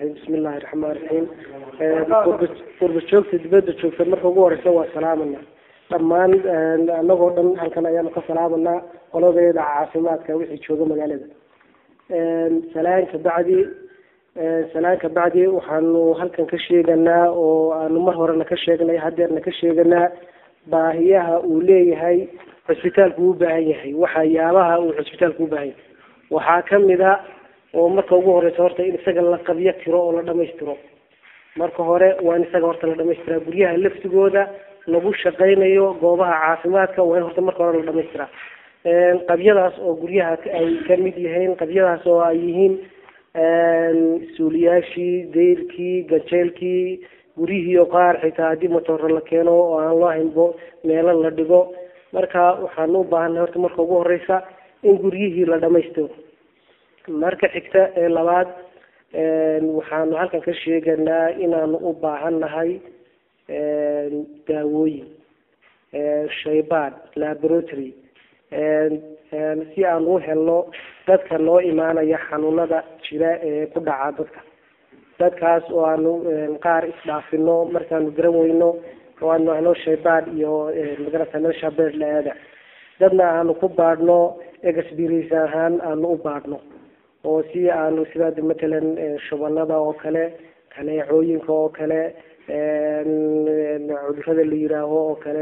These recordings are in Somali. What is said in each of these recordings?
raxiim bismi illaahi raxmaan raxiim qurba joogta dibadda joogta marka ugu horeysa waa salaamana dhammaan anagoo dhan halkan ayaanu ka salaamanaa qoladeeda caafimaadka wixii jooga magaalada salaan kabacdi salaan kabacdi waxaanu halkan ka sheeganaa oo aanu mar horena ka sheegnay hadeerna ka sheeganaa baahiyaha uu leeyahay cusbitaalku u baahan yahay waxyaabaha uu cusbitaalku u baahan yahay waxaa kamid a oo marka ugu horeysa horta in isaga la qabyo tiro oo la dhamaystiro marka hore waa in isaga horta la dhamaystiraa guryaha laftigooda lagu shaqaynayo goobaha caafimaadka waa in horta marka hore la dhamaystiraa qabyadaas oo guryaha ay kamid yihiin qabyadaas oo ay yihiin suuliyaashii dayrkii gajeelkii guryihii oo qaar xitaa haddii matooro la keeno oo aan loo haynbo meelo la dhigo marka waxaanu u baahanay horta marka ugu horeysa in guryihii la dhamaystiro marka xigta ee labaad waxaanu halkan ka sheeganaa inaanu u baahannahay daawooyin shaybaan laboratory si aan u helno dadka noo imaanaya xanuunada jira ee ku dhaca dadka dadkaas oo aanu qaar isdhaafino markaanu garan weyno oo aanu helo shaybaan iyo magarata meesha beer la-aada dadna aanu ku baadhno experience ahaan aanu u baadhno oo si aanu sida matalan shubanada oo kale kaneecooyinka oo kale cudurada la yiraaho oo kale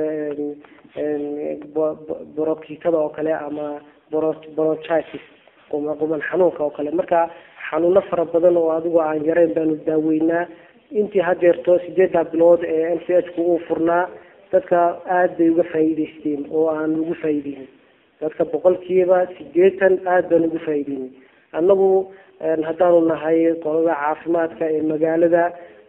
borokitada oo kale ama bronchitis quman xanuunka oo kale marka xanuuno fara badan oo adigo aan yareyn baanu daaweynaa intii hadeerto sideedda bilood ee m c h ku uu furnaa dadka aada bay uga faa'iideysteen oo aan ugu faa'iideynin dadka boqolkiiba sideetan aada baan ugu faa'iideynay annagu haddaanu nahay qolada caafimaadka ee magaalada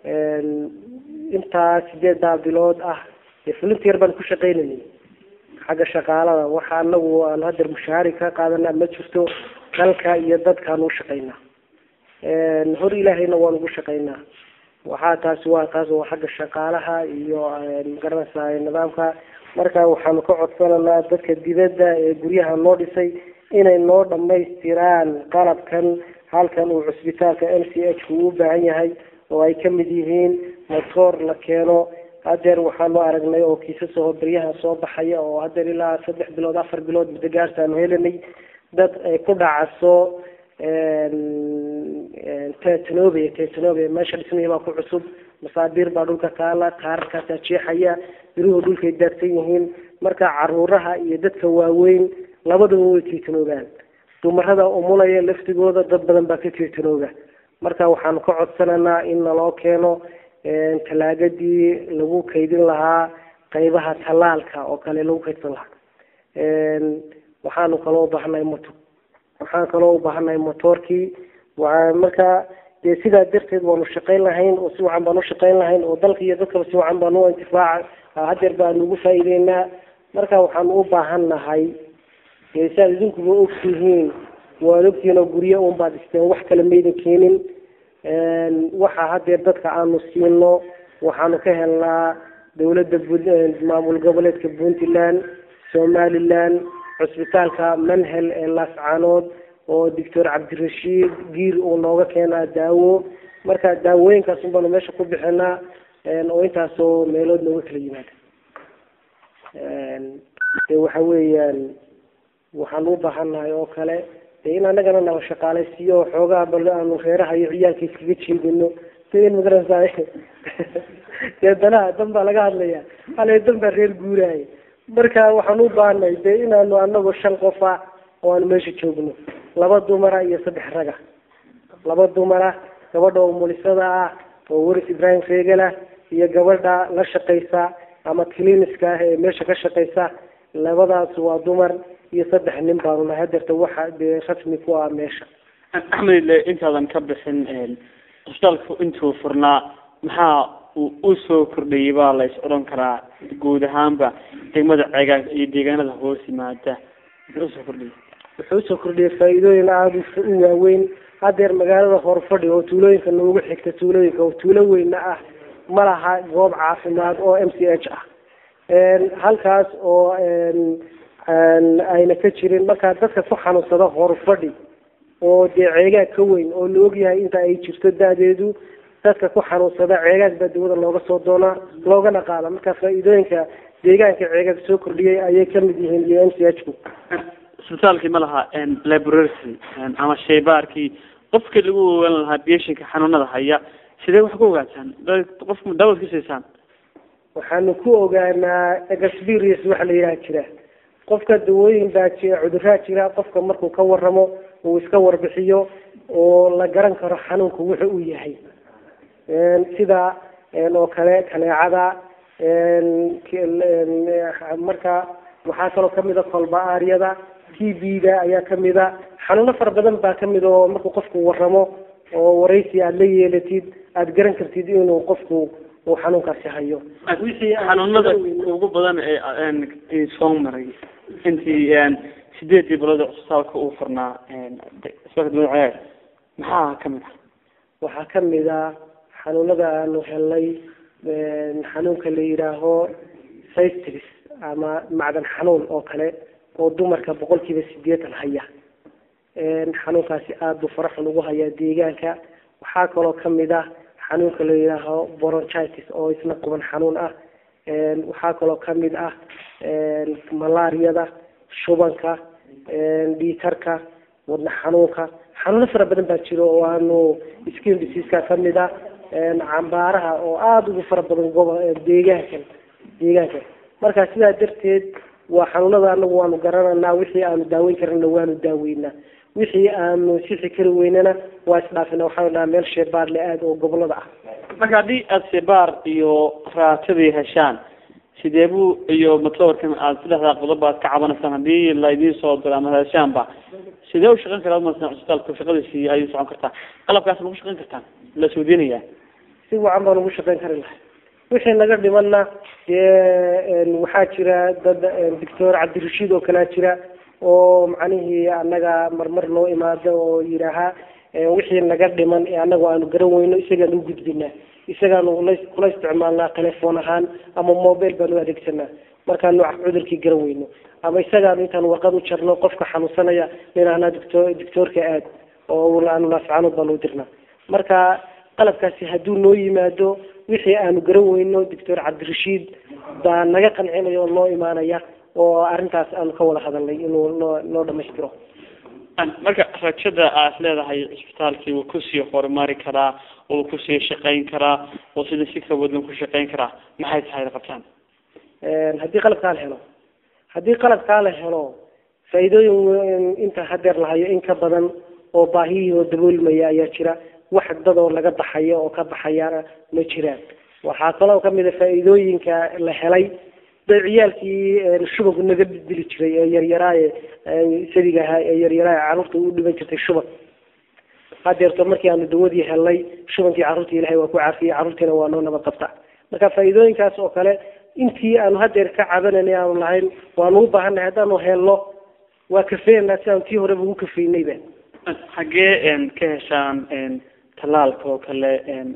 intaa sideeddaa bilood ah volunteer baan ku shaqaynayay xagga shaqaalada waxa anagu aan hadeer mushaari ka qaadanaa ma jirto dalka iyo dadkaan u shaqaynaa hor ilaahayna waan ugu shaqaynaa waxaa taasi waa taas waa xagga shaqaalaha iyo magaranaysa nidaamka marka waxaanu ka codsananaa dadka dibadda ee guryaha noo dhisay inay noo dhamaystiraan qalabkan halkan uu cusbitaalka m c h ku u baahan yahay oo ay kamid yihiin motoor la keeno hadeer waxaanu aragnay oo kiisasoo beryaha soo baxaya oo hadeer ilaa saddex bilood afar bilood muddo gaartaanu helanay dad ay ku dhacaso tetanobe tetanobe meesha dhismihii baa ku cusub masaabiir baa dhulka taala taararkaasaa jeexaya biruhu dhulkay daadsan yihiin marka caruuraha iyo dadka waaweyn labadaba way tetanoobaan dumarada umulaya laftigooda dad badan baa ka tetanooba marka waxaanu ka codsananaa in naloo keeno talaagadii lagu kaydin lahaa qaybaha tallaalka oo kale lagu kaydsan lahaa waxaanu kaloo ubaahannahay moto waxaan kaloo ubaahannahay motoorkii waa marka dee sidaa darteed waanu shaqayn lahayn oo si wacan baanu ushaqayn lahayn oo dalka iyo dadkaba si wacan baanu u intifaaca hadeer baanu ugu faa'iideynaa marka waxaanu u baahan nahay dee si aad idinkuba ogtihiin waad ogtihiin oo guryo un baad dhisteen wax kale maydan keenin waxa hadeer dadka aanu siino waxaanu ka helnaa dawladda maamul goboleedka puntland somaliland cusbitaalka manhel ee laascaanood oo doctor cabdirashiid giir uu nooga keenaa daawo marka daawooyinkaas un baanu meesha ku bixinaa oo intaasoo meelood nooga kala yimaada de waxa weeyaan waxaanu u baahannahay oo kale de in anagana nala shaqaalaysiiyo xoogaa bal aanu reeraha iyo ciyaalka iskaga jeedino de in magaranaysa dee danaha dan baa laga hadlaya hale dan baa reer guuraya marka waxaan u baahanay de inaanu anagu shan qofa oo aanu meesha joogno laba dumara iyo saddex raga laba dumara gabadha oo mulisada ah oo waris ibrahim reegala iyo gabadha la shaqaysa ama cliniska ah ee meesha ka shaqaysa labadaas waa dumar iyo saddex nin baanu nahay hadeerta waxa dee rasmi ku ah meesha axmed le intaadan ka bixin cusbitaalku intuu furnaa maxaa uu usoo kordhayay baa la is odhan karaa guud ahaanba degmada ceegaan iyo deegaanada hoos yimaada muxuu usoo kordhiyay wuxuu usoo kordhiyay faa-iidooyin aada u waaweyn hadeer magaalada horfadhi oo tuulooyinka noogu xigta tuulooyinka oo tuulo weyna ah ma laha goob caafimaad oo m c h ah halkaas oo ayna ka jirin markaa dadka ku xanuunsada horfadhi oo dee ceegaag ka weyn oo la ogyahay inta ay jirto da-deedu dadka ku xanuunsada ceegaag baa dawada looga soo doonaa loogana qaada marka faa-iidooyinka deegaanka ceegaag soo kordhiyay ayay kamid yihiin iyo m c h ku isbitaalkii ma laha laboratory ama shaybaarkii qofkii lagu ogaan lahaa beshinka xanuunada haya sidee wax ku ogaataan qofku daawad ku siisaan waxaanu ku ogaanaa experience waxa la yidhaha jira qofka dawooyin baa jira cuduraa jira qofka markuu ka waramo uu iska warbixiyo oo la garan karo xanuunku wuxu uu yahay sida oo kale kaneecada marka waxaa kaloo kamida kolba-aaryada t b da ayaa kamida xanuuno fara badan baa kamid oo markuu qofku waramo oo waraysi aada la yeelatid aada garan kartid inuu qofku uu xanuunkaasi hayo xanuunada ugu badan ee soo maray intii sideedii bilood cusbitaalka uu furnaa isbitaalka maxaa kamid ah waxaa kamid a xanuunada aanu helnay xanuunka la yidhaaho cystris ama macdan xanuun oo kale oo dumarka boqol kiiba sideetan haya xanuunkaasi aada buu faraxun ugu hayaa deegaanka waxaa kaloo kamid ah xanuunka la yidhaaho boronchitis oo isna quban xanuun ah waxaa kaloo kamid ah malaariyada shubanka dhiitarka wadna xanuunka xanuuno fara badan baa jiro oo aanu skin diseaska kamid ah cambaaraha oo aada ugu fara badan gobo deegaankan deegaanka marka sidaa darteed waa xanuunada anagu waanu garananaa wixii aanu daaweyn karana waanu daaweynaa wixii aanu sixi kari weynana waa isdhaafina waxaanu dhahaa meel sheebaar le aada oo gobolada ah marka haddii aada shebaar iyo raatadii heshaan sidee buu iyo matlawarkan aada saddexdaa qodob aad ka cabanaysaan haddii la idiin soo diro ama heshaanba sidee u shaqeyn karaa masalan cusbitaalku shaqadiisii ayuu socon kartaa qalabkaas ma ku shaqeyn kartaan la suudinaya si wacan baan ugu shaqeyn kari lahay wixii naga dhimanna dee waxaa jira dad doctor cabdirashiid oo kalea jira oo macnihii anaga marmar noo imaado oo yidhaahaa wixii naga dhiman ee anagu aanu garan weyno isagaan u gudbinaa isagaanu la kula isticmaalnaa telefoon ahaan ama mobile baanu adeegsanaa markaanu cudurkii garan weyno ama isagaanu intaan warqad u jarno qofka xanuunsanaya ninahnaa doctor doctoorka aad oo aanu naascaanood baanu u dirnaa marka qalabkaasi hadduu noo yimaado wixii aanu garan weyno doctor cabdirashiid baa naga qancinayo oo noo imaanaya oo arrintaas aanu ka wada hadalnay inuu noo noo dhamaystiro marka rajada aad leedahay cisbitaalkii wuu kusii horumari karaa wuu kusii shaqeyn karaa oo sida si ka wadan ku shaqeyn karaa maxay tahay qabtaan haddii qalabkaa la helo haddii qalabkaa la helo faa-iidooyin inta hadeer lahayo in ka badan oo baahiyihii oo daboolmaya ayaa jira wax dad oo laga baxayo oo ka baxayana ma jiraan waxaa kaloo kamid a faa-iidooyinka la helay da ciyaalkii shubanku naga dili jiray ee yaryaraaye sadiga ahaa ee yaryaraaye carruurta u dhiban jirtay shuban hadeerto markii aanu dawadii helnay shubankii carruurta ilahay waa ku caafiyey carruurtiina waa noo nabad qabta marka faa-iidooyinkaas oo kale intii aanu hadeer ka cabananay aanu lahayn waanu u baahannahay haddaanu helno waa kafeynaa si aanu tii horeba ugu kafeynayba xaggee ka heshaan talaalka oo kale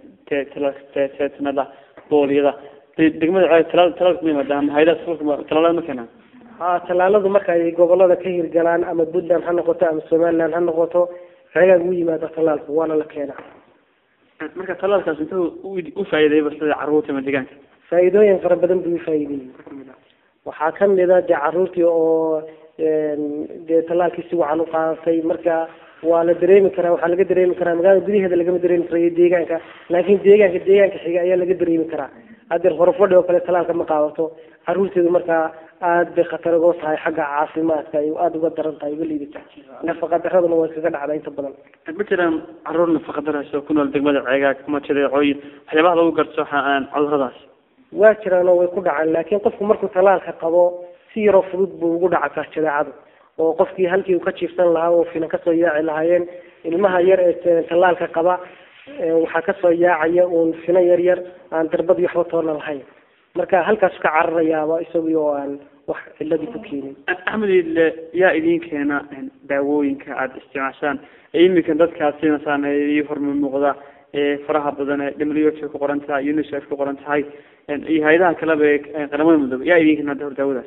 teetanada booliyada degmada talaal talaalka ma yimaadaan hayadaha talaalada ma keenaan ha talaaladu marka ay gobolada ka hirgalaan ama puntland ha noqoto ama somaliland ha noqoto xeegaan u yimaada talaalku waana la keenaa marka talaalkaas intuu u faa'iideeyba sida carruurta ama deegaanka faa-iidooyin fara badan buu ufaa'iideeyey waxaa kamid a dee carruurtii oo dee talaalkii si wacan u qaadatay marka waa la dareemi karaa waxaa laga dareemi karaa magaalada gudaheeda lagama dareemi karayo deegaanka laakin deegaanka deegaanka xiga ayaa laga dareemi karaa hadeer horufadhi oo kale talaalka ma qaadato caruurteedu markaa aada bay khatar uga tahay xagga caafimaadka ay aada uga daran tahay uga liidata nafaqa daraduna waa iskaga dhacda inta badan ma jiraan caruur nafaqa darayso ku nool degmada ceegaag ama jadeecooyin waxyaabaha lagu garto cuduradaas waa jiraan oo way ku dhacaan laakiin qofku markuu talaalka qabo si yaroo fudud buu ugu dhaca jadeecadu oo qofkii halkii uu ka jiifsan lahaa oo finan kasoo yaaci lahaayeen ilmaha yar ee talaalka qaba waxaa kasoo yaacaya uun fina yar yar aan darbadii waxba toona lahayn marka halkaas ka cararayaaba isagii oo aan wax ciladii ku keenin axmed ile yaa idin keena daawooyinka aada isticmaashaan ee iminka dadkaad siinaysaan iyo horma muuqda ee faraha badan ee w h ku qoran tahay unicef ku qoran tahay iyo hay-adaha kaleba ee qaramada midoobe yaa idin keena daawadaas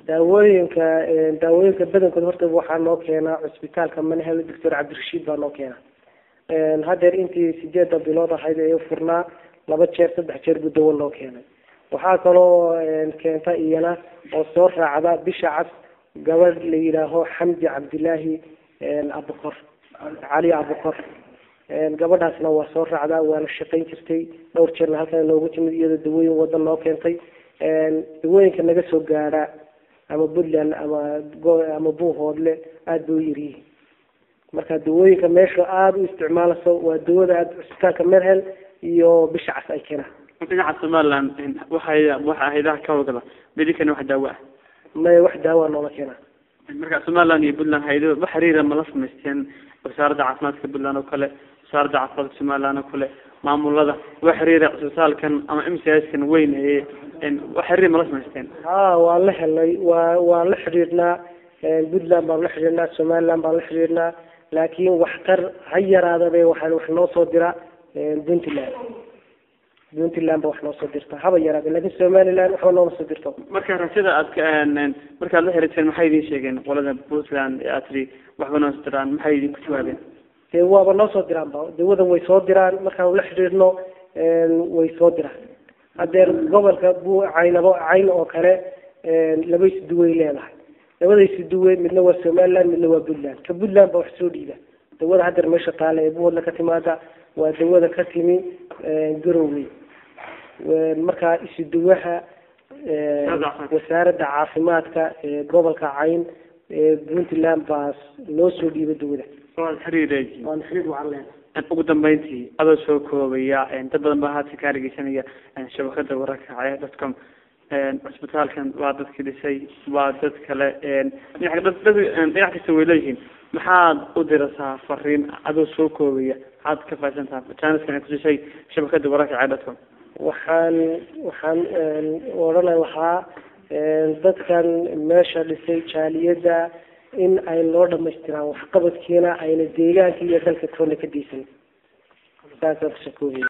daawooyinka daawooyinka badankood horta waxaa noo keenaa cusbitaalka manhel doctor cabdirashiid baa noo keena haddeer intii sideedda bilood ahayd ee furnaa laba jeer saddex jeer buu dawo noo keenay waxaa kaloo keenta iyana oo soo raacda bisha cas gabadh la yidhaaho xamdi cabdilaahi abukor cali abukor gabadhaasna waa soo raacdaa waana shaqayn jirtay dhowr jeerna halkan noogu timid iyadoo dawooyin wada noo keentay dawooyinka naga soo gaadha ama puntland ama ama buuhoodle aada bay u yaryihiin marka dawooyinka meesha aada u isticmaalayso waa dawada aada cusbitaalka merhel iyo bisha cas ay keenaan dhinaca somaliland waxay waxa haydaha ka howlgala medicana wax daawo ah maya wax daawa noola keenaa marka somaliland iyo puntland haydo wax xiriira mala samaysteen wasaaradda caafimaadka puntland oo kale wasaaradda caafimaadka somaliland oo kale maamulada wax xiriira cusbitaalkan ama m c s kan weyn ee wax xiriir mala samaysteen ha waan la helnay waa waan la xidhiidhnaa puntland baan la xidhiidhnaa somaliland baan la xidhiidhnaa laakiin wax qar ha yaraadabe waxaan wax noo soo dira puntland puntland ba wax noo soo dirta haba yaraade laakiin somaliland waxba nooma soo dirto marka rajada aad ka markaad la xiriirteen maxay idin sheegeen qolada puntland ee aad tiri waxba noo soo diraan maxay idinku jawaabeen dee waaba noo soo diraan ba dawadan way soo diraan markaan la xidhiidhno way soo diraan hadeer gobolka bu caynabo cayn oo kale laba isduway leedahay labada isduwe midna waa somaliland midna waa puntland ka puntland ba wax soo dhiida dawada hadeer meesha taala ee buhoodla ka timaada waa dawada ka timi garowey markaa isuduwaha wasaaradda caafimaadka ee gobolka cayn ee puntland baa noo soo dhiibay dawada waad xiriireey waan xiriir waxaan leenahay ugu dambeyntii adoo soo koobaya dad badan baa haatan kaa dhegeysanaya shabakada wararka caya dadcom cusbitaalkan waa dadkii dhisay waa dad kale dhinac kasta way leeyihiin maxaad u dirasaa fariin adoo soo koobaya maxaad ka faaisantaha janiskan kusisay shabakada wararka caya dadcom waxaan waxaan odhan lahaa dadkan meesha dhisay jaaliyadda in ay loo dhamaystiraan waxqabadkiina ayna deegaanka iyo dalka toona ka deysan saasaan kusoo koobaya